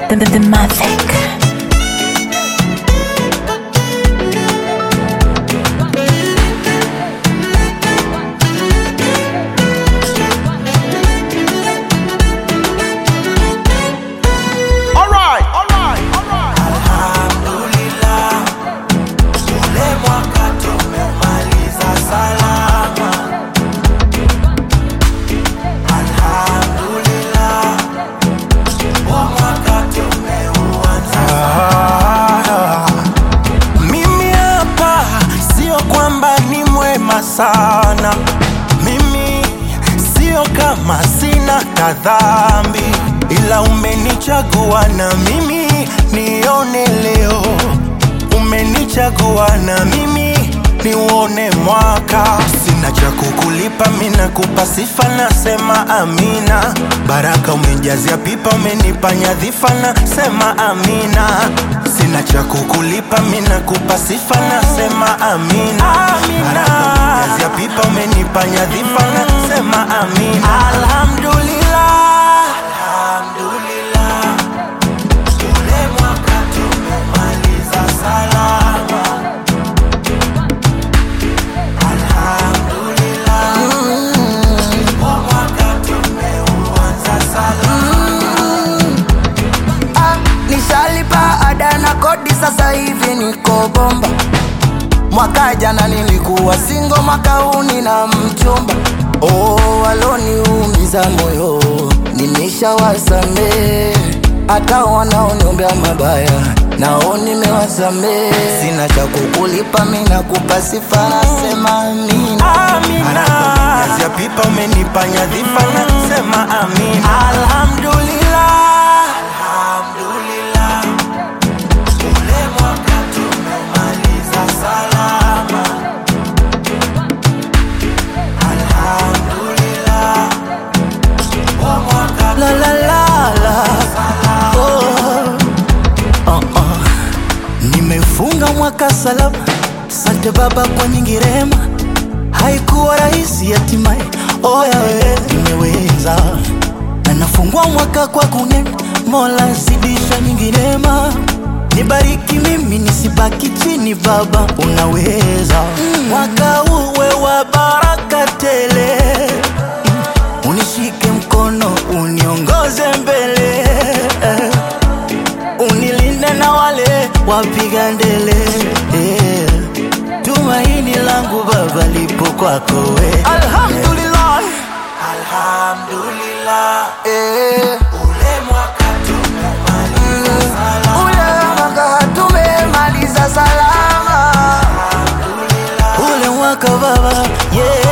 the, the, the Mavic. Alright, alright, alright. Alhamdulillah, ule mwaka tumemaliza salama. Alhamdulillah, huu mwaka tumeuanza salama. Mimi hapa sio kwamba ni mwema sana, mimi sio kama sina kadhambi, ila umenichagua na mimi nione leo, umenichagua na mimi niuone mwaka. Sina cha kukulipa, mina kupa sifa, nasema amina. Baraka umejazia pipa, umenipa nyadhifa, nasema amina. Sina cha kukulipa, mina kupa sifa, nasema amina. Baraka umejazia pipa, umenipa nyadhifa, nasema amina. Alhamdulillah, alhamdulillah. Ule mwaka tumemaliza salama. Alhamdulillah. Huu mwaka tumeuanza salama. Ah, nishalipa ada na kodi sasa hivi niko bomba mwaka jana nilikuwa singo mwaka huu nina mchumba oh, waloniumiza moyo nimeshawasamee hata wanaoniombea mabaya nao nimewasamee sina cha kukulipa mina kupa sifa nasema amina Amina. Umejazia pipa umenipa nyadhifa nasema amina. Alhamdulillah. Alhamdulillah. Ule mwaka tumemaliza salama. Alhamdulillah. Huu mwaka la la la la oh. Oh, oh. Nimefunga mwaka salama, sante Baba kwa nyingi rehema. Haikuwa rahisi hatimaye, oya we nimeweza, na nafungua mwaka kwa kunena, Mola zidisha nyingi rehema. Nibariki mimi nisibaki chini, Baba unaweza. Mwaka uwe wa baraka tele unishike mkono uniongoze mbele eh. unilinde na wale wapiga ndele eh. tumaini langu baba lipo kwako we alhamdulillah Alhamdulillah. eh. Ule mwaka tumemaliza salama. ule mwaka tumemaliza salama ule mwaka baba yeah.